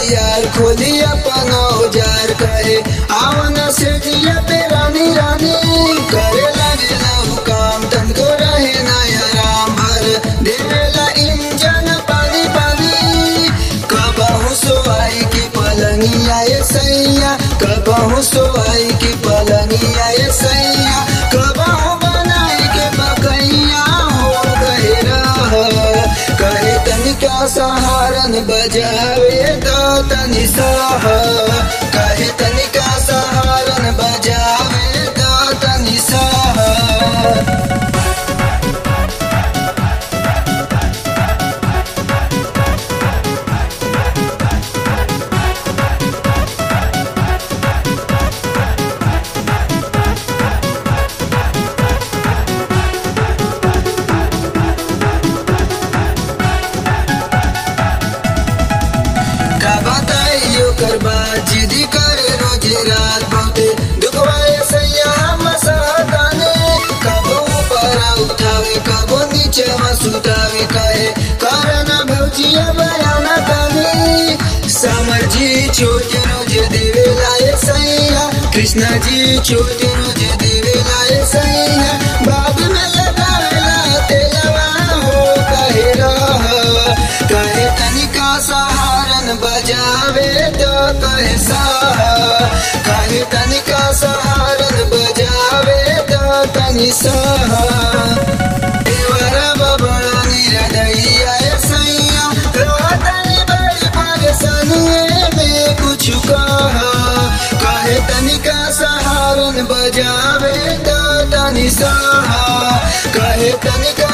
तैयार खोली अपन औजार कहे आवन से जिया पे रानी रानी करे लगे लहू काम तनको रहे नया राम भर देवेला इंजन पानी पानी कबहू सोवाई की पलंगिया ये सैया कबहू सोवाई की पलंगिया ये सैया कबहू बनाई के बकैया हो गए रह कहे तनिका सहारन बजावे तो तनि सह कहे तनिका सहारन बजावे तो तनि सह का बताइयो कर बात जिदी करे रोज रात बहुते दुखवाए सैया हम सहताने कबो ऊपर उठावे कबो नीचे सुतावे कहे कारण भौजिया बयाना ताने समर जी छोट रोज देवे लाए सैया कृष्णा जी छोट रोज देवे लाए सैया बाद में लगावेला तेलवा हो कहे रह कहे तनिका सहारन बजावे तो कहे सह कहे तनिका सहारन बजावे तो तनि सह देवर बबड़ा निरदैया सैया रोतनी बड़ी परेशानी में कुछ कह कहे तनिका सहारन बजावे तो तनि सह कहे तनिका